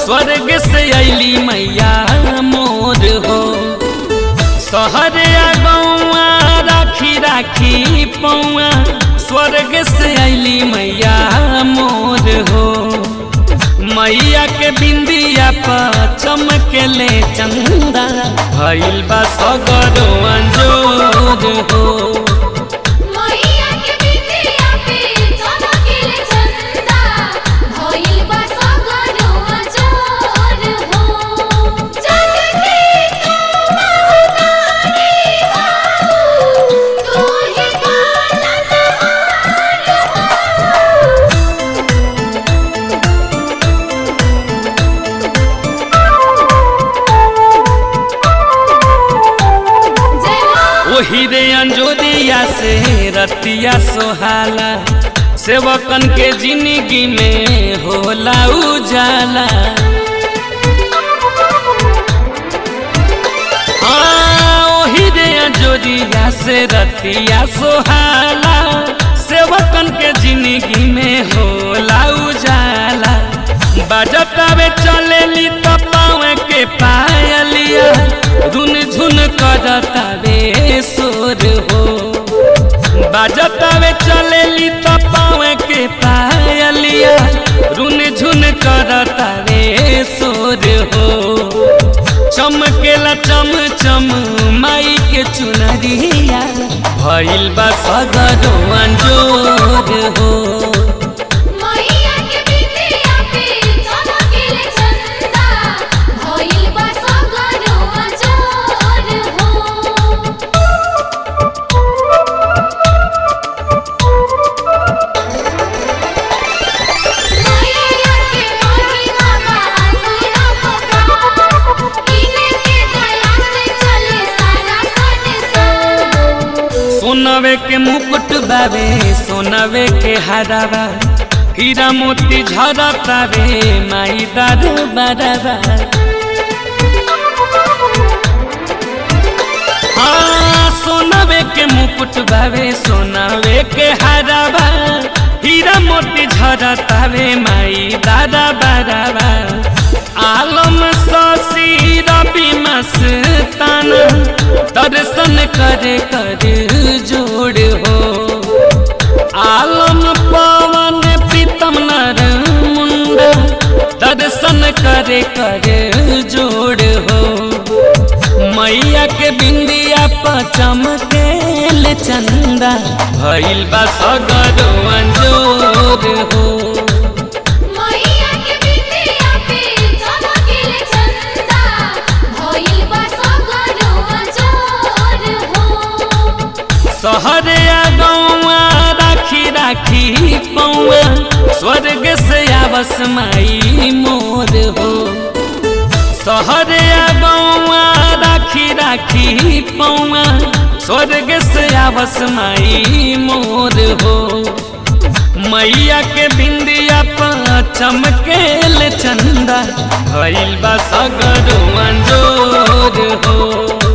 स्वर्ग से अली मैया मोर हो शहर गौआ राखी राखी पौआ स्वर्ग से अली मैया मोर हो मैया के बिंदिया पर चमकले चंदा भइल बा सगरो अंजोर हो मैया के बिटिया पे चमकीले चंदा भइल बा सगरो अजोर हो जग के महतारी हो तू ही पालनहार हो जय मां ओही रे अंजोरिया से रतिया सोहाला सेवकन के जिंदगी में होला उजाला हाँ, ओही रे अंजोरिया से रतिया सोहाला सेवकन के जिंदगी में होला उजाला बजतावे चलेली त पावे के पायलिया धुन झुन करतावे सोर हो बजतावे चलेली त पावे के पायलिया रुन झुन करतावे सोर हो चमकेला चम चम माई के चुनरिया भइल बा सगरो अंजोर हो मैया के बिटिया पे चमकीले चंदा भइल बा सगरो अजोर हो मैया के महिमा बातरा पका इने के दया से चले सारा संसार सोनवे के मुकुट बाबे सोनवे के हरावा हीरा मोती झरतावे माई दारू बराबा हाँ सोनवे के मुकुट बाबे सोनवे के हरावा हीरा मोती झरतावे माई दादा बराबा आलम शशि रवि मस्ताना दर्शन करे कर जोड़ हो आलम पवन प्रीतम नर मुंडा दर्शन करे कर जोड़ हो मैया के बिंदिया पर चमकेल चंदा भइल बा सगरो अंजोर हो मैया के बिटिया पे चमकीले चंदा भइल बा सगरो अजोर हो शहर गौआ राखी राखी पौआ स्वर्ग से आवस माई मोर हो शहर गौआ राखी राखी पौआ स्वर्ग से आवस माई मोर हो मैया के बिंदिया पर चमकेल चंदा भइल बा सगरो अंजोर हो